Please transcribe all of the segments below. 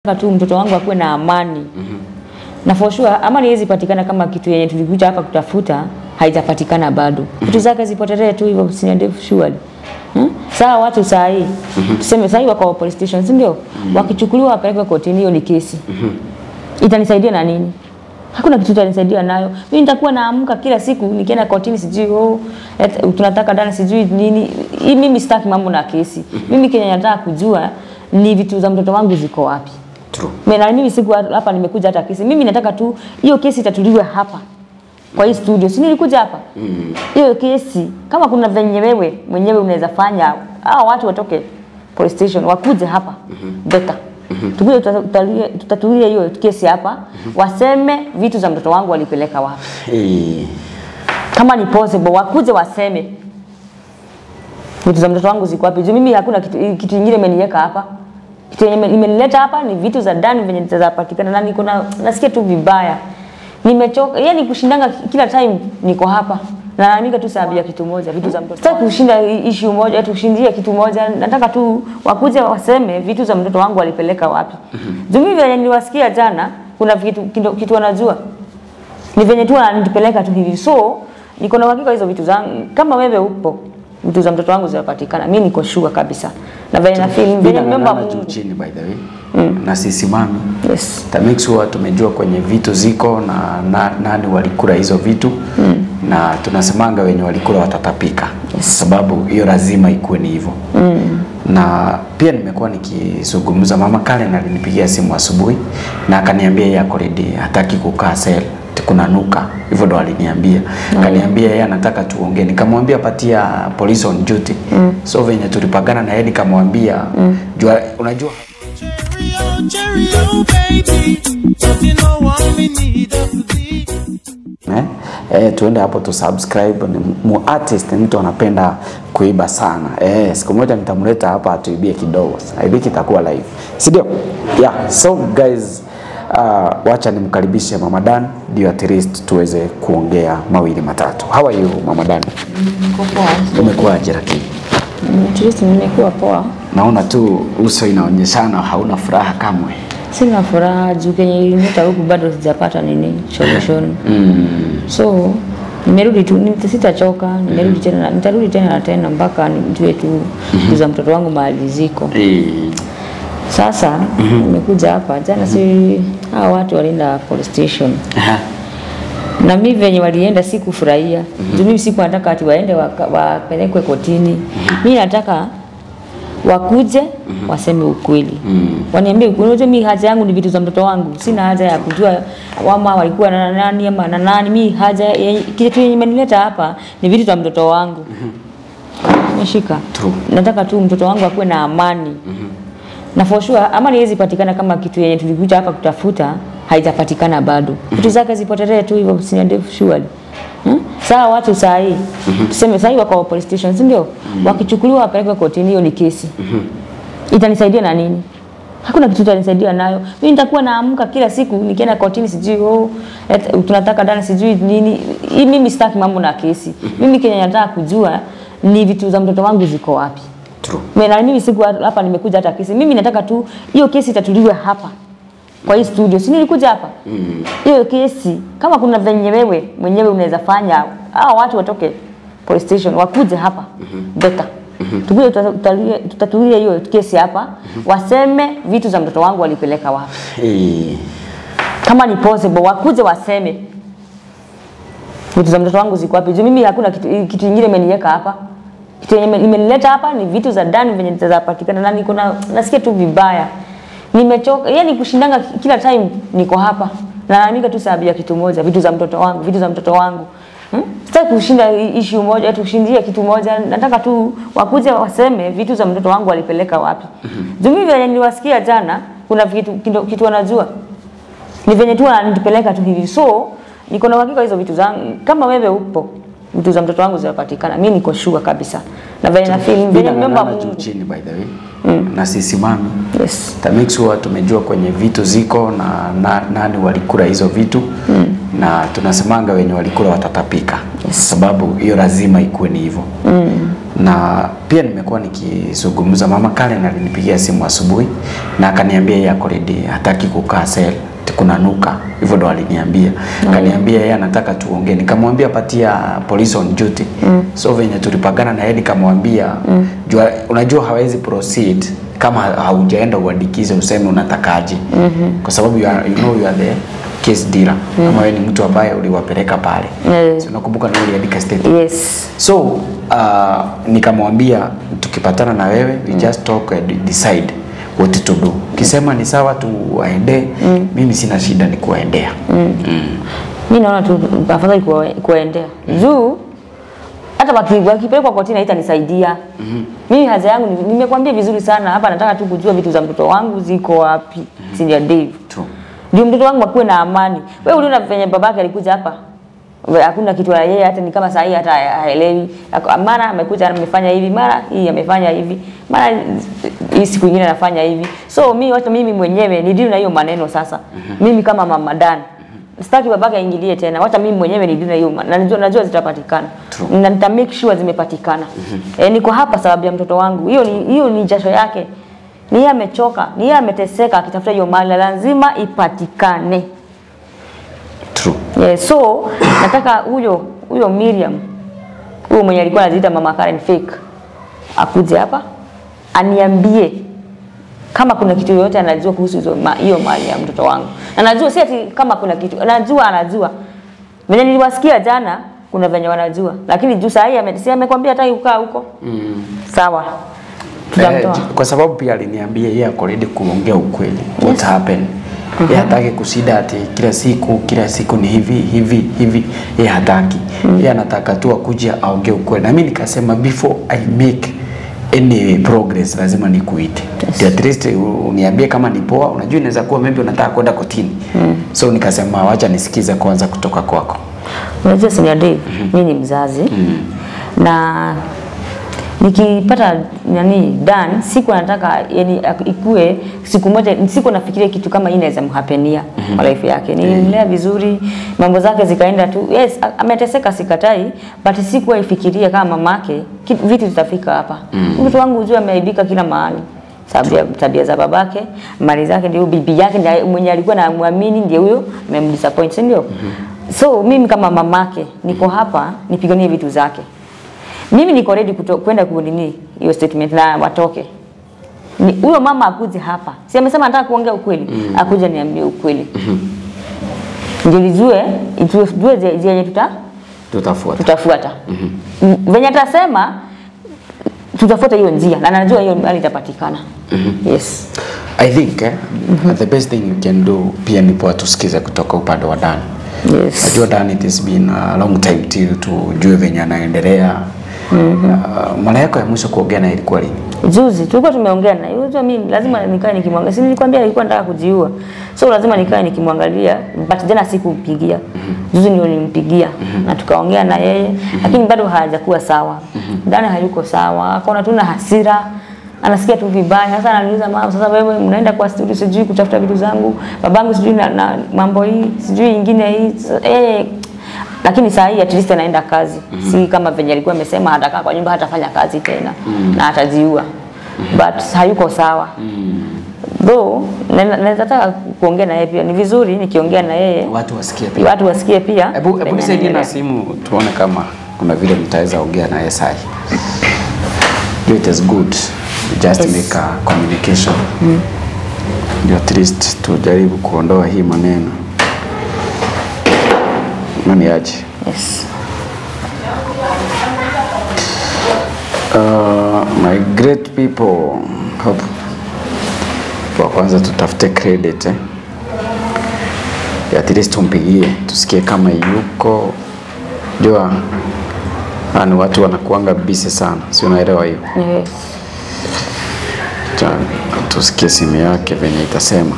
Nataka tu mtoto wangu akuwe na amani na for sure amani haiwezi patikana kama kitu yenye tulikuja hapa kutafuta haijapatikana bado. Vitu zake zipotelee tu hivyo usiniende surely. Hmm? Sawa watu saa hii tuseme saa hii wako police station si ndio? Wakichukuliwa wapelekwe kotini, hiyo ni kesi. Itanisaidia na nini? Hakuna kitu itanisaidia nayo. Mimi nitakuwa naamka kila siku nikienda kotini sijui oh, et, tunataka dana sijui nini. Hii mimi sitaki mambo na kesi. Mimi kenye nataka kujua ni vitu za mtoto wangu ziko wapi. True. Mimi na mimi siku hapa nimekuja hata kesi. Mimi nataka tu hiyo kesi itatuliwe hapa kwa hii studio. Si nilikuja hapa? Hiyo kesi kama kuna venye wewe mwenyewe unaweza fanya hao watu watoke police station wakuje hapa. Better. Tukuje tutatulie tutatulie hiyo kesi hapa. Waseme vitu za mtoto wangu walipeleka wapi. Eh, Kama ni possible wakuje waseme vitu za mtoto wangu ziko wapi. Juu mimi hakuna kitu kitu kingine imeniweka hapa. Kitu yenye imenileta hapa ni vitu za ndani venye zitapatikana na niko na nasikia tu vibaya. Nimechoka, yani kushindanga kila time niko hapa. Na naamika tu sababu ya kitu moja, vitu za mtoto. Sitaki kushinda issue moja, eti kushindie kitu moja. Nataka tu wakuje waseme vitu za mtoto wangu walipeleka wapi. Juu mimi venye niliwasikia jana kuna kitu kitu, kitu wanajua. Ni venye tu wananipeleka tu hivi. So niko na uhakika hizo vitu zangu kama wewe upo vitu za mtoto wangu zinapatikana. Mimi niko sure kabisa. Na venye na feel venye bila nimeomba ng'ang'ana juu Mungu. chini by the way. Na sisimami. Yes. Ta make sure tumejua kwenye vitu ziko na, na nani walikula hizo vitu na tunasemanga wenye walikula watatapika sababu hiyo lazima ikuwe ni hivyo na pia nimekuwa nikizungumza mama Karen alinipigia simu asubuhi na akaniambia yeye ako ready hataki kukaa sel kuna nuka hivyo ndo aliniambia akaniambia yeye anataka tuongee nikamwambia patia police on duty so venye tulipagana na yeye nikamwambia jua unajua Cheerio, cheerio, baby. Don't you know what we need us to be? eh, eh, tuende hapo tu subscribe. Ni mu artist, ni mtu anapenda kuiba sana eh, siku moja nitamleta hapa atuibie kidogo. I think itakuwa live, si ndio? Yeah, so guys uh, wacha nimkaribishe Mama Dan ndio at least tuweze kuongea mawili matatu. How are you Mama Dan? Niko poa. Umekuwaje lakini? At least nimekuwa poa. Naona tu uso inaonyeshana hauna furaha kamwe. Sina furaha juu kenye ilinileta huku bado sijapata nini solution. Mm. So nimerudi tu, nita- sitachoka, nimerudi tena, na- nitarudi tena na tena mpaka nijue tu vitu za mtoto wangu mahali ziko. Eh, Sasa nimekuja hapa jana, si hawa watu walienda police station aha. na mimi venye walienda sikufurahia. Juu mimi siku nataka ati waende waka- wapelekwe kotini. Mimi nataka wakuje waseme ukweli. Waniambie ukweli. Unajua mimi haja yangu ni vitu za mtoto wangu. Sina haja ya kujua wama walikuwa na nani ama na nani. Mimi haja ya- kitu yenye imenileta hapa ni vitu za mtoto wangu. Umeshika? True. Nataka tu mtoto wangu akuwe na amani. Na for sure amani haiwezi patikana kama kitu yenye tulikuja hapa kutafuta haijapatikana bado. Vitu zake zipotelee tu hivyo usiniende surely. Hmm? Sawa watu saa hii tuseme saa hii wako police station si ndio? Wakichukuliwa wapelekwe kotini, hiyo ni kesi. Itanisaidia na nini? Hakuna kitu itanisaidia nayo. Mimi nitakuwa naamka kila siku nikienda kotini sijui oh, et, tunataka dana sijui nini. Hii mimi sitaki mambo na kesi. Mimi kenye nataka kujua ni vitu za mtoto wangu ziko wapi. True. Mimi na mimi siku hapa nimekuja hata kesi. Mimi nataka tu hiyo kesi itatuliwe hapa kwa hii studio. Si nilikuja hapa? Hiyo kesi kama kuna venye wewe mwenyewe unaweza fanya hao watu watoke police station wakuje hapa. Better. Tukuje tutatulie tutatulie hiyo kesi hapa. Waseme vitu za mtoto wangu walipeleka wapi. Eh, Kama ni possible wakuje waseme vitu za mtoto wangu ziko wapi. Juu mimi hakuna kitu kitu kingine imeniweka hapa. Kitu yenye imenileta hapa ni vitu za ndani venye zitapatikana na niko na nasikia tu vibaya. Nimechoka, yani kushindanga kila time niko hapa. Na naamika tu sababu ya kitu moja, vitu za mtoto wangu, vitu za mtoto wangu. Hmm? Sitaki kushinda issue moja, eti kushindie kitu moja. Nataka tu wakuje waseme vitu za mtoto wangu walipeleka wapi. Juu mimi venye niliwasikia jana kuna kitu kitu, kitu wanajua ni venye tu wananipeleka tu hivi. So niko na uhakika hizo vitu zangu kama wewe upo vitu za mtoto wangu zinapatikana. Mimi niko sure kabisa. Na venye na feel venye bila nimeomba ng'ang'ana juu Mungu. chini by the way. Na sisimami. Yes. ta make sure tumejua kwenye vitu ziko na, na nani walikula hizo vitu na tunasemanga wenye walikula watatapika sababu hiyo lazima ikuwe ni hivyo na pia nimekuwa nikizungumza. Mama Karen alinipigia simu asubuhi na akaniambia yeye ako ready, hataki kukaa sel kuna nuka hivyo ndo aliniambia akaniambia yeye anataka tuongee nikamwambia patia police on duty mm. so venye tulipagana na yeye nikamwambia mm. jua, unajua hawezi proceed kama haujaenda uandikize useme unatakaje mm-hmm. kwa sababu you, are, you know you are the case dealer mm. ama wewe ni mtu ambaye uliwapeleka pale Mm. so nakumbuka na uliandika statement yes so uh, nikamwambia tukipatana na wewe we just talk and decide what to do ukisema ni sawa tuwaendee mm. mimi sina shida ni kuwaendea mm. mm. mi naona tu afadhali kuwa- kuwaendea juu hata waki- wakipelekwa kotini haitanisaidia mimi haja yangu ni- nimekwambia vizuri sana hapa nataka tu kujua vitu za mtoto wangu ziko wapi senior Dave True. ndio mtoto wangu akuwe na amani wewe uliona venye babake alikuja hapa We- hakuna kitu ya yeye hata ni kama saa hii hata haelewi Ako- mara amekuja amefanya hivi mara hii amefanya hivi mara hii siku nyingine anafanya hivi so mi hata mimi mwenyewe ni na hiyo maneno sasa mimi kama mama Dan sitaki babake aingilie tena wacha mimi mwenyewe ni na hiyo ma- na najua, najua zitapatikana True. na nita make sure zimepatikana eh, niko hapa sababu ya mtoto wangu hiyo ni hiyo ni jasho yake ni yeye amechoka ni yeye ameteseka akitafuta hiyo mali na lazima ipatikane True. Yeah, so nataka huyo huyo Miriam huyo mwenye alikuwa anajiita mama Karen fake akuje hapa aniambie kama kuna kitu yoyote anajua kuhusu hizo ma- hiyo mali ya mtoto wangu. Na najua si ati kama kuna kitu, anajua anajua. Venye niliwasikia jana kuna venye wanajua, lakini juu saa hii ame- si amekwambia hataki kukaa huko. Mm. Sawa. Eh, Tutamtoa. kwa sababu pia aliniambia yeye ako ready kuongea ukweli what happened yeye hataki kushinda ati kila siku kila siku ni hivi hivi hivi yeye hataki yeye anataka tu akuja aongee ukweli na mimi nikasema before i make any progress lazima nikuite yes. at least u- uniambie kama ni poa unajua inaweza kuwa maybe unataka kwenda kotini so nikasema wacha nisikize kwanza kutoka kwako Unajua senior Dave, mimi ni mzazi na nikipata nani Dan, siku nataka yani ak- ikue siku moja, siku nafikiria kitu kama hii inaweza mhapenia kwa life yake. Nilimlea vizuri, mambo zake zikaenda tu. Yes, a- ameteseka sikatai, but sikuwa ifikiria kama mamake ki- vitu vitafika hapa. Mtoto wangu ujue ameaibika kila mahali sababu ya tabia za babake, mali zake, ndio bibi yake ndiye mwenye alikuwa na muamini, ndiye huyo amemdisappoint, si ndio? So mimi kama mamake niko hapa nipiganie vitu zake. Mimi niko ready kuto- kwenda kunini hiyo statement na watoke. Ni huyo mama akuje hapa. Si amesema anataka kuongea ukweli? Akuje niambie ukweli. Ndio nijue, tujue zi- zenye tuta tutafuata tutafuata. Mm, Venye atasema tutafuata hiyo njia na najua hiyo mali itapatikana. Yes. i think eh, the best thing you can do pia ni poa tusikize kutoka upande wa dani Yes. Najua Dan it has been a long time till tujue venye anaendelea. Uh, mara yako ya mwisho kuongea naye ilikuwa lini? Juzi tulikuwa tumeongea na yeye, mimi lazima nikae nikimwangalia. Si nilikwambia alikuwa nataka kujiua. So lazima nikae nikimwangalia, but jana sikumpigia. Juzi ndio nilimpigia na tukaongea na yeye, lakini bado hajakuwa sawa. Ndani hayuko sawa, akaona tu na hasira. Anasikia tu vibaya. Sasa ananiuliza mama, sasa wewe mnaenda kwa studio sijui kutafuta vitu zangu, babangu sijui na, na mambo hii, sijui ingine hii. Sasa, Eh, lakini saa hii at least anaenda kazi si kama venye alikuwa amesema atakaa kwa nyumba hatafanya kazi tena na atajiua but hayuko sawa though na- na- naweza taka kuongea na yeye pia ni vizuri nikiongea na yeye Watu wasikie pia. watu wasikie pia Hebu hebu venye nisaidie na anaendelea. simu tuone kama kuna vile mtaweza ongea naye sahi. Do it is good. Just Yes. make a communication. Ndio at least tujaribu kuondoa hii maneno. Nani aje? yes. Uh, my great people hope kwa kwanza tutafute credit eh. at least tumpigie tusikie kama yuko jua hawa ni watu wanakuanga busy sana si unaelewa hiyo Yes. Acha tusikie simu yake venye itasema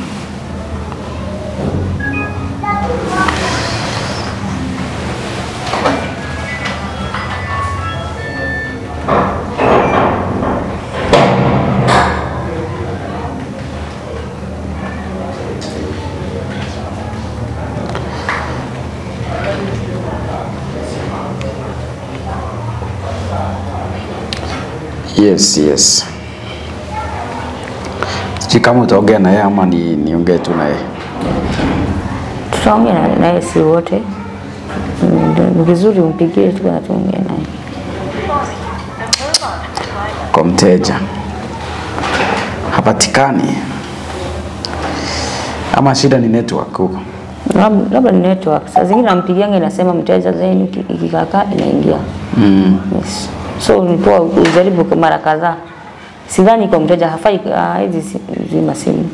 Yes, yes. Sijui kama utaongea na yeye ama ni niongee tu na yeye. Tutaongea na- naye si wote. Mm, ndio- Ni vizuri umpigie tu na tuongee naye. kwa mteja hapatikani, ama shida ni network huko. Lab- Labda ni network. Saa zingine nampigianga inasema mteja zenu iki- ikikakaa inaingia. Mm. Yes. So ni poa ujaribu kwa mara kadhaa. Sidhani kwa mteja hafai ah, hizi si- zima simu.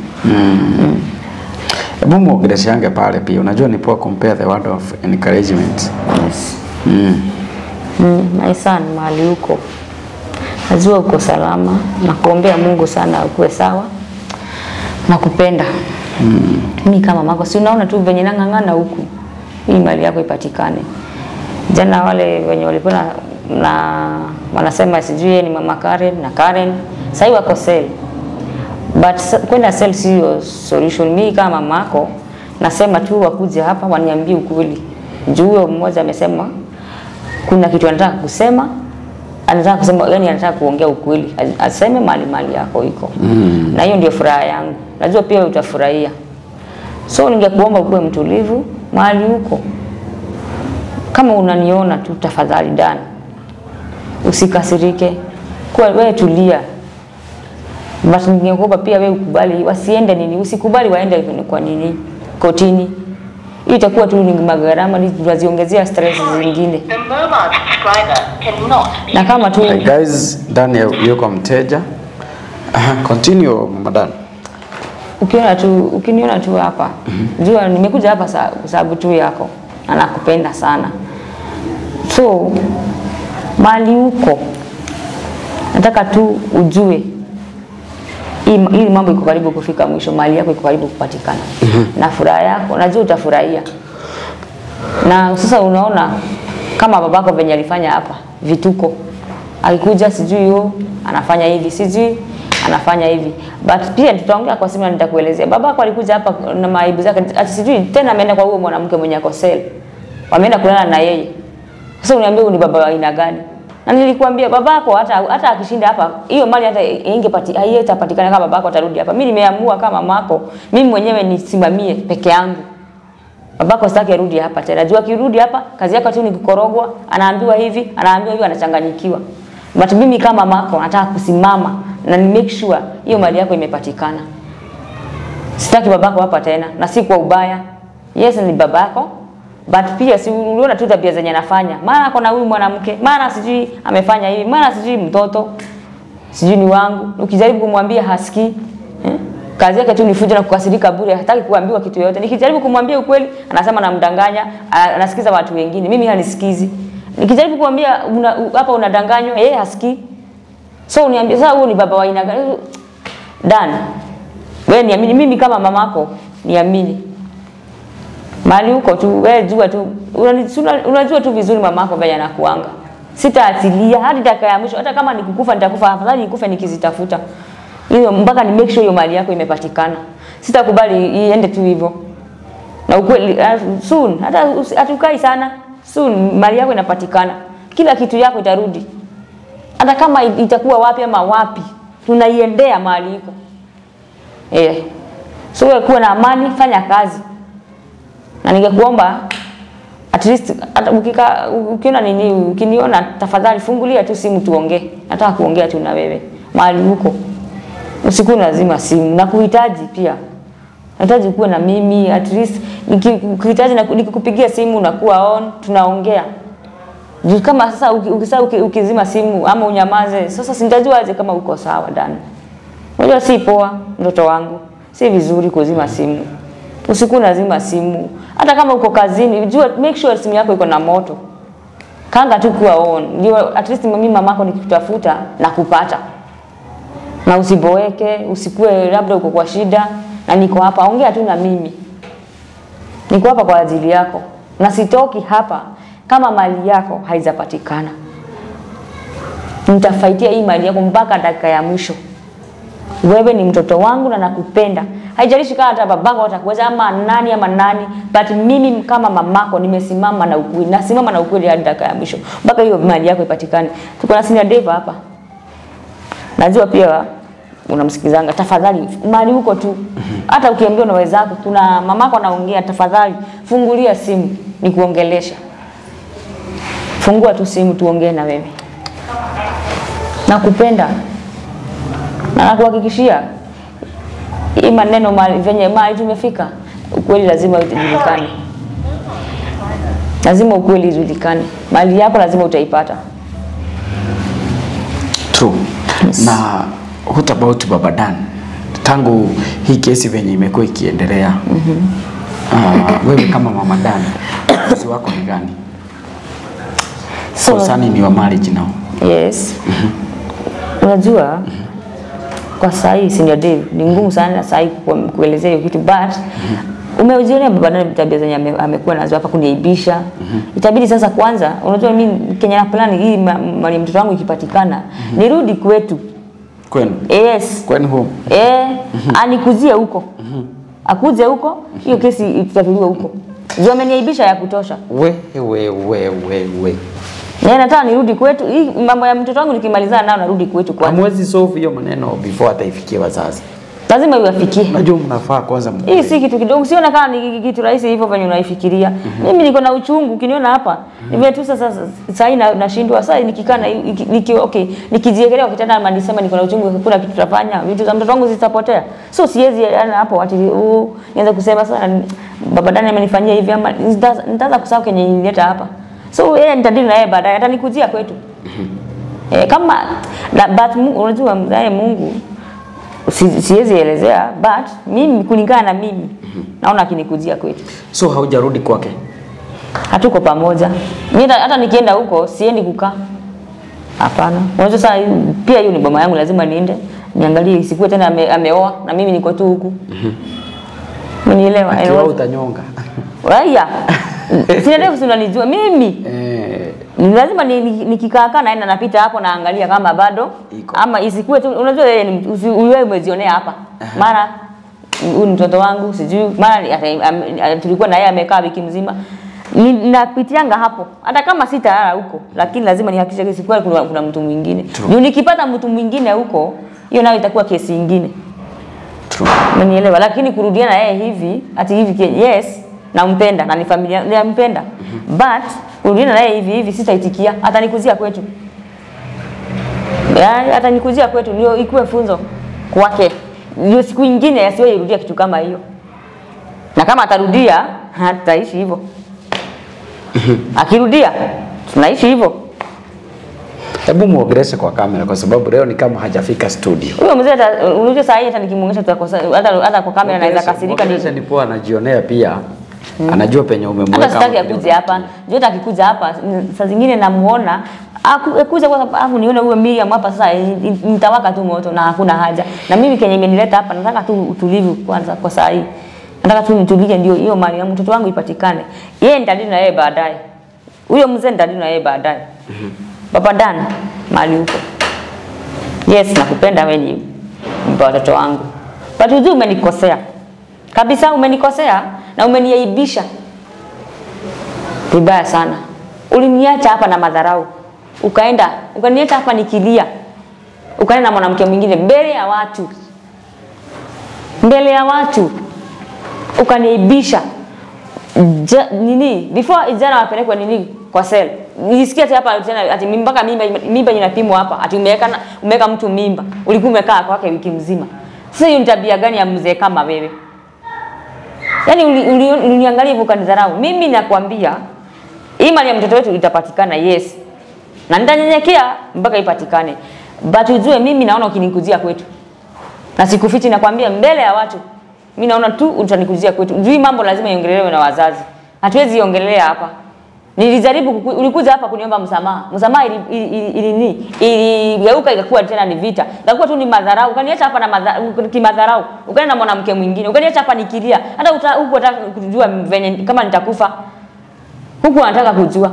Hebu muongeleshange pale pia, unajua ni poa compare the word of encouragement. Yes. Mm. Mm, my son mahali huko najua uko salama na kuombea Mungu sana ukuwe sawa na kupenda mm. Mimi kama mako si unaona tu venye nang'ang'ana huku hii mali yako ipatikane. Jana wale wenye walikuwa na, na wanasema sijui yeye ni mama Karen na Karen sasa wako sell but sa- kwenda sell sio solution. Mimi kama mamako nasema tu wakuje hapa waniambie ukweli. Juu huyo mmoja amesema kuna kitu anataka kusema, anataka kusema, yani anataka kuongea ukweli, As- aseme mali mali yako iko mm. na hiyo ndio furaha yangu, najua pia utafurahia. So ningekuomba ukuwe mtulivu mahali huko, kama unaniona tu, tafadhali dani, usikasirike, kuwa wewe tulia, but ningekuomba pia wewe ukubali, wasiende nini, usikubali waende kwa nini kotini. Hii itakuwa tu ni magharama, ni tunaziongezea stress zingine The mobile subscriber cannot be na kama tu Hey guys, Daniel yuko mteja. Aha, continue Mama Dan. ukiona tu ukiniona tu hapa jua nimekuja hapa sa- kwa sababu tu yako na nakupenda sana so mali huko nataka tu ujue hii hii mambo iko karibu kufika mwisho mali yako iko karibu kupatikana na furaha yako najua utafurahia na sasa unaona kama babako venye alifanya hapa vituko alikuja sijui yo anafanya hivi sijui anafanya hivi but pia tutaongea kwa simu na nitakuelezea babako alikuja hapa na maibu zake ati sijui tena ameenda kwa huyo mwanamke mwenye ako sel wameenda kulala na yeye sasa uniambie huyu ni baba wa aina gani na nilikwambia babako hata hata akishinda hapa hiyo mali hata ingepati haitapatikana kama babako atarudi hapa mimi nimeamua kama mako mimi mwenyewe nisimamie peke yangu babako sitaki arudi hapa tena. Jua akirudi hapa kazi yake tu ni kukorogwa, anaambiwa hivi, anaambiwa hivi, anachanganyikiwa. But mimi kama mako nataka kusimama na ni make sure hiyo mali yako imepatikana. Sitaki babako hapa tena na si kwa ubaya. Yes ni babako but pia si uliona tu tabia zenye anafanya. Maana ako na huyu mwanamke, maana sijui amefanya hivi, maana sijui mtoto sijui ni wangu. Ukijaribu kumwambia hasikii eh? kazi yake tu ni fujo na kukasirika bure, hataki kuambiwa kitu yoyote. Nikijaribu kumwambia ukweli, anasema namdanganya, a- anasikiza watu wengine, mimi hanisikizi. Nikijaribu kumwambia una- u- hapa unadanganywa, yeye hasikii. So uniambie sasa, huyu ni baba wa aina gani? Dan, wewe niamini, mimi kama mamako niamini mali huko tu, wewe jua tu, unani- si una- unajua tu vizuri mamako venye anakuanga. Sitaatilia hadi dakika ya mwisho, hata kama nikukufa nitakufa, afadhali nikufe nikizitafuta hiyo, mpaka ni make sure hiyo mali yako imepatikana. Sitakubali iende tu hivyo, na ukweli uh, soon, hata usi- hatukai sana, soon mali yako inapatikana, kila kitu yako itarudi, hata kama it- itakuwa wapi ama wapi, tunaiendea mali iko eh. So wewe kuwa na amani, fanya kazi na ningekuomba at least hata ukika ukiona nini ukiniona tafadhali fungulia tu simu tuongee nataka kuongea tu na wewe mahali huko usiku lazima simu na kuhitaji pia nahitaji kuwe na mimi at least niki- ukihitaji na nikikupigia simu unakuwa on tunaongea Juu kama sasa uki- ukisa uki- ukizima simu ama unyamaze sasa sintajuaje kama uko sawa ndani Unajua si poa mtoto wangu, si vizuri kuzima simu. Usiku unazima simu, hata kama uko kazini, jua make sure simu yako iko na moto. Kanga tu kuwa on, ndio at least mimi mamako nikikutafuta na kupata, na usiboeke, usikue labda uko kwa shida na niko hapa, ongea tu na mimi, niko hapa kwa ajili yako na sitoki hapa kama mali yako haijapatikana. Nitafaitia hii mali yako mpaka dakika ya mwisho wewe ni mtoto wangu na nakupenda. Haijalishi kama hata babako atakuweza ama nani ama nani, but mimi kama mamako nimesimama na ukweli, nasimama na ukweli hadi dakika ya mwisho mpaka hiyo mali yako ipatikane. Tuko na senior Dave hapa, najua pia unamsikizanga, tafadhali mali huko tu, hata ukiambiwa na wenzako, kuna mamako anaongea, tafadhali fungulia simu nikuongelesha. Fungua tu simu tuongee na wewe, nakupenda na nakuhakikishia hii maneno mali, venye mali tumefika, ukweli lazima ujulikane, lazima ukweli ujulikane. Mali yako lazima utaipata. True. Na what about Baba Dan? Tangu hii kesi venye imekuwa ikiendelea uh, wewe kama Mama Dan, uamuzi wako ni gani? So, Kosani ni wa marriage now. Yes. Unajua kwa saa hii senior Dave ni ngumu sana saa hii ku- kuelezea hiyo kitu but umejionea baba nani tabia zenye ame- amekuwa nazo hapa kuniaibisha. Itabidi sasa kwanza, unajua mimi Kenya na plani hii ma- mali ya mtoto wangu ikipatikana nirudi kwetu. Kwenu? Yes. Kwenu home? Eh, anikuzie huko. Akuje huko, hiyo kesi itatuliwa huko. Ndio ameniaibisha ya kutosha. We, we, we, we, we. Na nataka nirudi kwetu. Hii mambo ya mtoto wangu nikimalizana nao narudi kwetu kwanza. Hamwezi solve hiyo maneno before hata ifikie wazazi. Lazima iwafikie. Najua mnafaa kwanza mjue. Hii si kitu kidogo, siona kama ni kitu rahisi hivyo venye unaifikiria. Mimi niko na uchungu, ukiniona hapa ni vile tu sasa sasa hii na- nashindwa sasa nikikaa na niki, niki, okay, nikijiekelea kwa kitanda ama nisema niko na uchungu, kuna kitu tutafanya, vitu za mtoto wangu zitapotea. So siwezi yani hapo ati uh, nianza kusema sana baba Dani amenifanyia hivi ama nita- nitaanza kusahau kenye nilileta hapa. So yeye nitadili na yeye baadaye, atanikujia kwetu. Eh, kama na, but Mungu, unajua mzae Mungu si, siwezi elezea but mimi kulingana na mimi naona akinikujia kwetu So haujarudi kwake? hatuko pamoja Mimi hata- hata nikienda huko siendi kukaa hapana unajua sasa hii- pia hiyo ni boma yangu lazima niende niangalie isikuwe tena ame, ameoa na mimi niko tu huku Umenielewa? Akiwa Eh, utanyonga. Waya. Sina ndefu si unanijua mimi. Eh, Ni lazima ni- ni- nikikaakaa naenda napita hapo naangalia kama bado Iko. ama isikuwe tu unajua yeye ni usi- wewe umezionea hapa. Mara huyu ni mtoto wangu sijui mara ni- ata- am- am- tulikuwa na yeye amekaa wiki mzima. Ni- Napitianga hapo hata kama sitalala huko, lakini lazima nihakikishe isikuwe kuna, kuna mtu mwingine. True. Juu nikipata mtu mwingine huko, hiyo nayo itakuwa kesi ingine. true. Umenielewa? Lakini kurudiana yeye hivi ati hivi ke- yes, nampenda na ni familia nampenda. But kurudiana naye hivi hivi sitaitikia, atanikuzia kwetu. Yaani atanikuzia kwetu ndio ikuwe funzo kwake. Ndio siku nyingine asiwe irudia kitu kama hiyo. Na kama atarudia, hataishi hivyo. Akirudia, tunaishi hivyo. Hebu muongeleshe kwa kamera kwa sababu leo ni kama hajafika studio. Huyo mzee hata unajua saa hii hata nikimuongesha tutakosa hata hata kwa kamera naweza kasirika ni Muongeleshe ni poa anajionea pia. Anajua penye umemweka. hata sitaki hapo akuje hapa juu hata akikuja hapa n- saa zingine namuona aku- akuja kwa sababu nione huyo Miriam hapa sasa i- i- nitawaka tu moto na hakuna haja na mimi kenye imenileta hapa nataka tu utulivu kwanza kwa saa hii nataka tu nitulie ndio hiyo mali ya mtoto wangu ipatikane yeye nitadili na yeye baadaye huyo mzee nitadili na yeye baadaye baba Dan mali huko yes nakupenda wewe ni mpa watoto wangu but ujue umenikosea kabisa umenikosea na umeniaibisha vibaya sana. Uliniacha hapa na madharau, ukaenda ukaniacha hapa nikilia, ukaenda na mwanamke mwingine mbele ya watu, mbele ya watu ukaniaibisha. Ja, nini before jana wapelekwe nini kwa sel nilisikia ati hapa tena ati mpaka mimba mimba inapimwa hapa ati umeweka na- umeweka mtu mimba ulikuwa umekaa kwake wiki mzima sasa hiyo ni tabia gani ya mzee kama wewe Yaani uli- uli- uliniangalia hivyo ukanidharau. Mimi nakwambia hii mali ya mtoto wetu itapatikana, yes, na nitanyenyekea mpaka ipatikane, but ujue mimi naona ukinikujia kwetu na sikufichi, nakwambia mbele ya watu, mimi naona tu utanikujia kwetu. Juu hii mambo lazima iongelewe na wazazi, hatuwezi iongelea hapa. Nilijaribu kuku, ulikuja hapa kuniomba msamaha. Msamaha ili ili, ili, ili, nini? iligeuka ikakuwa tena ni vita. Ikakuwa tu ni madharau. Ukaniacha hapa na madha, kimadharau. Ukaenda na mwanamke mwingine. Ukaniacha hapa nikilia. Hata uta- huku unataka kujua venye kama nitakufa. Huku unataka kujua.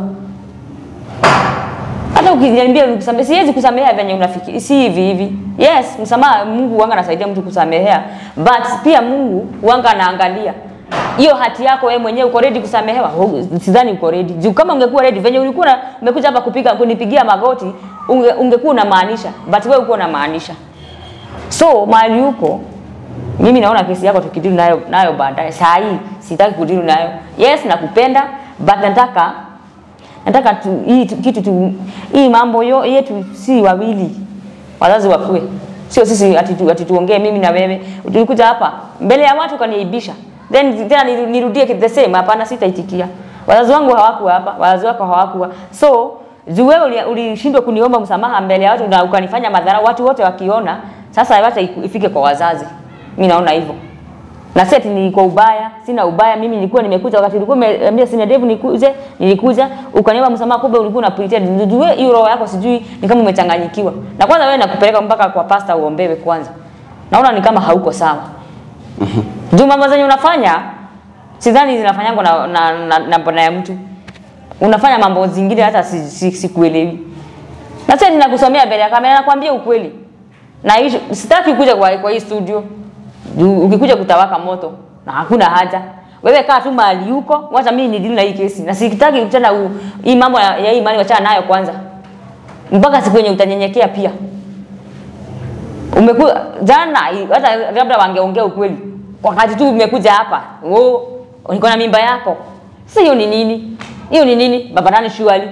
Hata ukiniambia nikusamehe, siwezi kusamehea venye unafikiri, si hivi hivi. Yes, msamaha Mungu wanga anasaidia mtu kusamehea, but pia Mungu wanga anaangalia hiyo hati yako wewe mwenyewe uko ready kusamehewa? Hu- Sidhani uko ready. Juu kama ungekuwa ready venye ulikuwa na- umekuja hapa kupiga kunipigia magoti, unge, ungekuwa unamaanisha, but wewe uko unamaanisha. So mahali huko mimi naona kesi yako tukidili nayo nayo baadaye. Saa hii sitaki kudili nayo. Yes, nakupenda but nataka nataka tu, hii tu, kitu tu, hii mambo yo, yetu si wawili, wazazi wakue, sio sisi ati tu- ati tuongee mimi na wewe. Tulikuja hapa mbele ya watu ukaniibisha, then tena niru- nirudie kitu the same. Hapana, sitaitikia. Wazazi wangu hawakuwa hapa, wazazi wako hawakuwa, so juu wewe uli- ulishindwa kuniomba msamaha mbele ya watu na ukanifanya madhara, watu wote wakiona, sasa wacha iku- ifike kwa wazazi. Mimi naona hivyo na si ati ni kwa ubaya, sina ubaya. Mimi nilikuwa nimekuja wakati ulikuwa umeambia sina Devu nikuje, nilikuja ukaniomba msamaha, kumbe ulikuwa una pretend. Ndio wewe hiyo roho yako sijui ni kama umechanganyikiwa. Na kwanza wewe nakupeleka mpaka kwa pasta uombewe kwanza. Naona ni kama hauko sawa. Juu mambo zenye unafanya sidhani zinafanyangwa na na, na, na mbona ya mtu. Unafanya mambo zingine hata sikuelewi. Si, si sikuelewi. na sasa ninakusomea mbele ya kamera, nakwambia ukweli. Na hicho sitaki kuja kwa, kwa hii studio. Juu ukikuja kutawaka moto na hakuna haja. Wewe kaa tu mahali huko, wacha mimi nidili na hii kesi. Na sitaki tena u- hii mambo ya, ya hii imani wachana nayo kwanza. Mpaka siku yenye utanyenyekea pia. Umekuwa jana hata labda wangeongea ukweli. Wakati tu umekuja hapa. Oh, niko na mimba yako. Sasa hiyo ni nini? Hiyo ni nini? Baba nani shuali?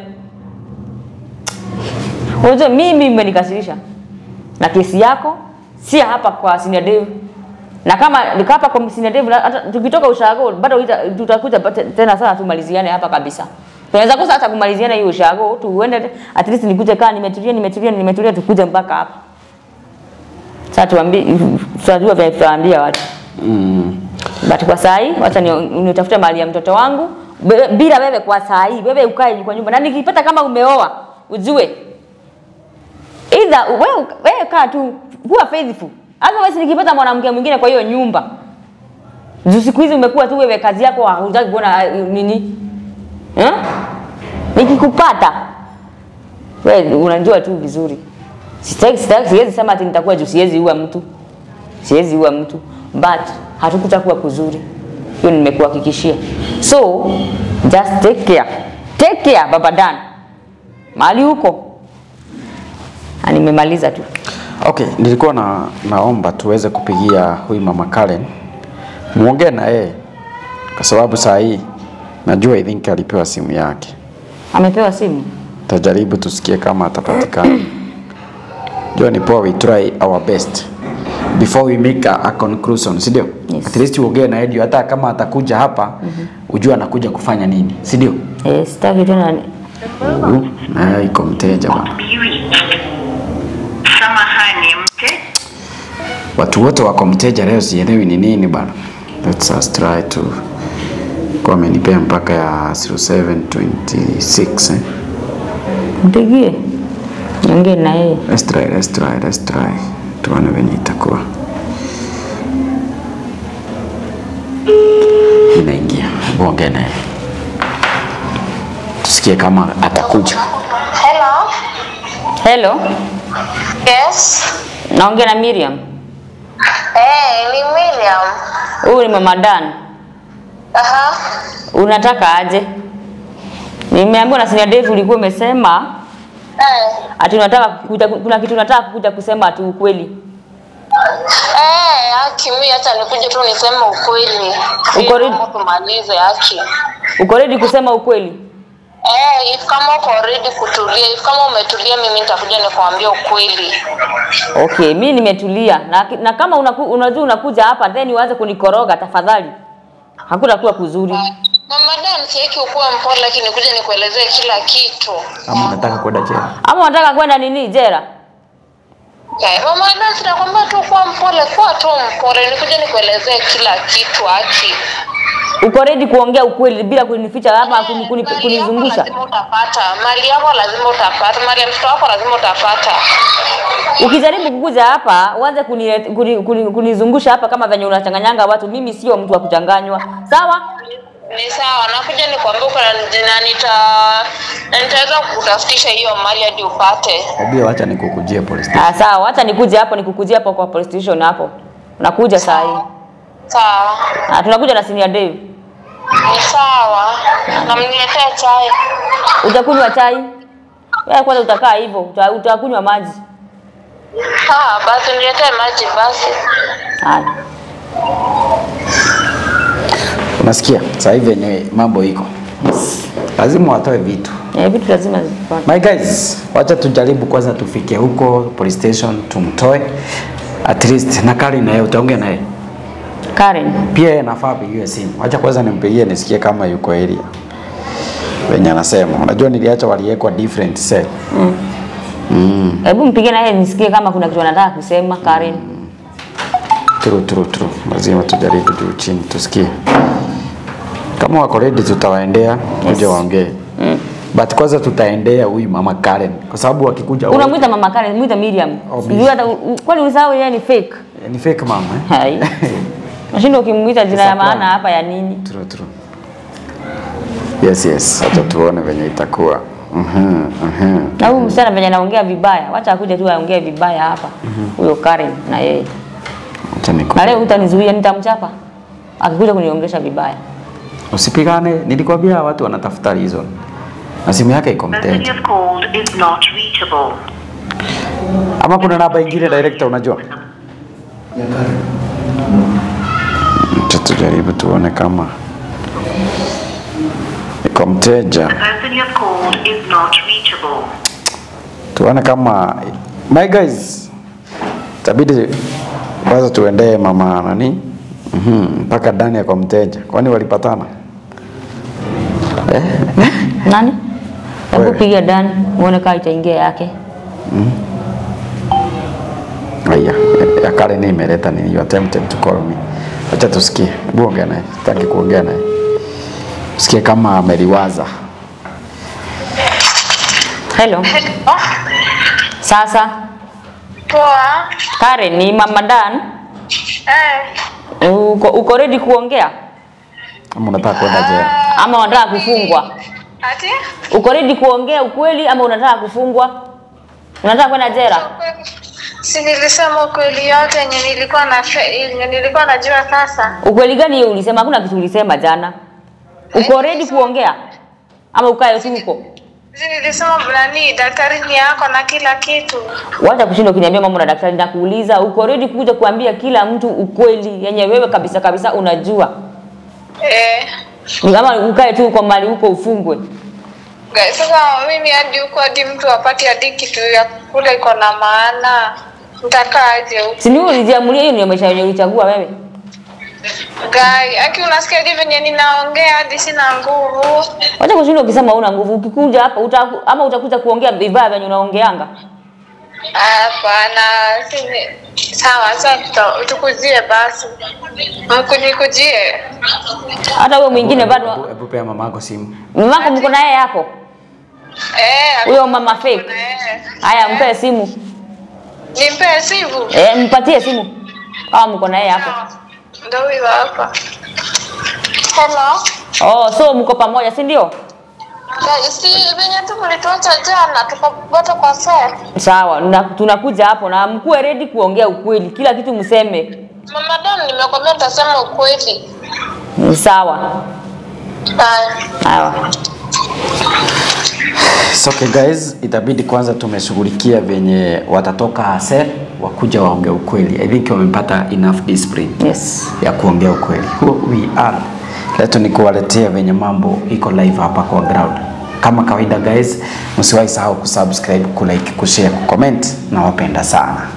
Unajua mimi imenikasirisha na kesi yako si hapa kwa Senior Dave. Na kama nika hapa kwa Senior Dave na hata tukitoka ushago bado ita- tutakuja pate- tena sana tumaliziane hapa kabisa. Tunaweza kosa hata kumaliziana hiyo ushago tuende at least nikuje kaa nimetulia nimetulia nimetulia tukuje mpaka hapa. Sasa tuambie tutajua vile tutaambia watu. Mm. But kwa saa hii wacha ni- nitafute mahali ya mtoto wangu Be- bila wewe kwa saa hii wewe ukae kwa nyumba na nikipata kama umeoa ujue either wewe wewe kaa tu kuwa faithful otherwise nikipata mwanamke mwingine kwa hiyo nyumba juu siku hizi umekuwa tu wewe kazi yako hutaki kuona uh, nini eh? nikikupata wewe unajua tu vizuri sitaki sitaki siwezi sema ati nitakuwa juu siwezi ua mtu siwezi ua mtu but hatukutakuwa kuzuri hiyo nimekuhakikishia so just take care take care baba Dan mahali huko na nimemaliza tu Okay, nilikuwa na naomba tuweze kupigia huyu mama Karen muongee na yeye kwa sababu saa hii najua I think alipewa simu yake. amepewa simu Tajaribu tusikie kama atapatikana. Jua ni poa, we try our best before we make a, a conclusion, si ndio? Yes. At least uongee na Edio, hata kama atakuja hapa ujue anakuja kufanya nini, si ndio? eh, sitaki tena ni- Huyu naye iko mteja bwana. Samahani, mte Watu wote wako mteja leo, sielewi ni nini bana. Let's us try to kwa amenipea mpaka ya 0726 eh. mpigie niongee na yeye Let's try, let's try, let's try. Tuone venye itakuwa. Inaingia. Ongea naye. Tusikie kama atakuja. Hello. hello Yes. naongea na Miriam Hey, ni Miriam. huyu ni mama Dan Aha. unataka aje nimeambiwa na Senior Dave ulikuwa umesema Eh. ati unataka kukuja, kuna kitu unataka kukuja kusema ati ukweli Eh, haki mimi hata nikuje tu niseme ukweli. Uko ready? Naomba tumalize haki. uko ready kusema ukweli Eh, if kama uko ready kutulia, if kama umetulia mimi nitakuja nikwambia ukweli. okay mi nimetulia na, na kama unaku, unajua unakuja hapa then uanze kunikoroga tafadhali hakutakuwa kuzuri Mama Dan, sieki ukuwa mpole lakini kuja nikuelezee kila kitu. Ama unataka kwenda jela? ama unataka kwenda nini jera Eh, Mama Dan, sinakwambia tu kuwa mpole, kuwa tu mpole, nikuja nikuelezee kila kitu haki. uko ready kuongea ukweli bila kunificha ama kuni, kuni, Mali yako kunizungusha lazima utapata, mali yako lazima utapata, mali ya mtoto wako lazima utapata. ukijaribu kukuja hapa uanze kunizungusha kuni, kuni, kunizungusha hapa kama venye unachanganyanga watu mimi sio mtu wa kuchanganywa sawa Ni sawa, nakuja nikwambia uko na na nita na nitaweza kukutafutisha hiyo mali hadi upate. Obia, wacha nikukujie police station. ah, sawa hata nikuje hapo nikukujia hapo kwa police station hapo nakuja saa hii Sawa. Ah, tunakuja na senior Dave. Ni sawa. Na mniletee chai. Utakunywa chai? Wewe kwanza utakaa hivyo, uta- utakunywa maji. Ah, basi niletee maji basi. Haya. Unasikia sasa hivi yenye mambo iko, lazima watoe vitu. Eh, vitu lazima zipate. My guys, wacha tujaribu kwanza tufike huko police station tumtoe at least, na Karen naye utaongea naye Karen. pia, yeye nafaa apigiwe simu. Wacha kwanza nimpigie nisikie kama yuko area venye anasema. Unajua niliacha waliwekwa different cell. Mm. Hebu mpige naye nisikie kama kuna kitu anataka kusema Karen. True, true, true. Lazima tujaribu juu chini tusikie kama wako ready, tutawaendea kuja waongee but kwanza tutaendea huyu mama Karen kwa sababu wakikuja wote- Unamwita mama Karen, mwita Miriam. Oh, Sijui hata u- kwani usahau yeye ni fake. ni fake mama eh? Hai. Nashinda ukimwita jina ya Surprise. maana hapa ya nini? True, true. Yes, yes. Acha tuone venye itakuwa. Mhm, mhm. Na huyu msichana venye anaongea vibaya, wacha akuje tu aongee vibaya hapa. Huyo Karen na yeye. Acha niku. Na leo utanizuia nitamchapa. Akikuja kuniongelesha vibaya. Usipigane, nilikwambia watu wanatafuta reason. Na simu yake iko person you mteja. have called is not reachable. Ama kuna namba ingine director unajua? Acha tujaribu tuone kama iko mteja. The person you have called is not reachable. tuone kama my guys tabidi kwanza tuendee mama nani Mhm, mpaka ndani ya kwa mteja kwani walipatana eh? Nani? Hebu Wewe. piga Dan uone kama itaingia yake. Aya, ya kale ni imeleta nini you attempted to call me acha tusikie hebu ongea naye sitaki kuongea naye sikie kama ameliwaza Hello. Sasa Poa. Karen ni mama Dan. Eh. Uko, uko ready kuongea ama unataka kwenda jela ama unataka kufungwa? Ati? Uko ready kuongea ukweli ama unataka kufungwa? Unataka kwenda jela? Si nilisema ukweli yote yenye nilikuwa na yenye nilikuwa najua sasa. Ukweli gani hiyo ulisema? Hakuna kitu ulisema jana. Uko ready kuongea ama ukae tu huko? Si nilisema nani daktari ni yako na kila kitu. Wacha kushinda ukiniambia mambo na daktari, nakuuliza uko ready kuja kuambia kila mtu ukweli yenye wewe kabisa kabisa unajua, Eh. ama ukae tu kwa mali huko ufungwe? Guys, sasa mimi hadi huko hadi mtu apate hadi kitu ya kula iko na maana. Nitakaa aje huko? Si ndio ulijiamulia? Hiyo ndio maisha yenye ulichagua wewe. Guy, aki unasikia hivi venye ninaongea hadi sina nguvu. Wacha kushinda ukisema una nguvu, ukikuja hapa uta, ama utakuja kuongea vibaya venye unaongeanga. Hapana, si sawa, sasa tuta- tukujie basi. Mkunikujie. Hata huyo mwingine Hebu- bado hebu pea mama yako simu mamako mko na yeye hapo, Eh, huyo mama fake. eh. Haya, mpe simu Nimpe simu. eh, mpatie simu kama mko na yeye hapo. Ndio huyo hapa. Hello. Oh, so mko pamoja, si ndio? Guys, si venye tu mlituacha jana tukapata kwa sasa. Sawa, na, tunakuja hapo na mkuwe ready kuongea ukweli, kila kitu mseme. Mama Dan, nimekwambia nitasema ukweli. Ni sawa. Bye. Sawa. It's okay guys, itabidi kwanza tumeshughulikia venye watatoka sel wakuja waongea ukweli. I think wamepata enough discipline Yes. ya kuongea ukweli. Who we are. Leto ni kuwaletea venye mambo iko live hapa kwa ground. Kama kawaida guys, msiwahi sahau kusubscribe, kulike, kushare, kucomment. Nawapenda sana.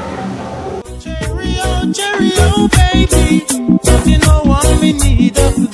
Cheerio, cheerio, baby. Don't you know what we need?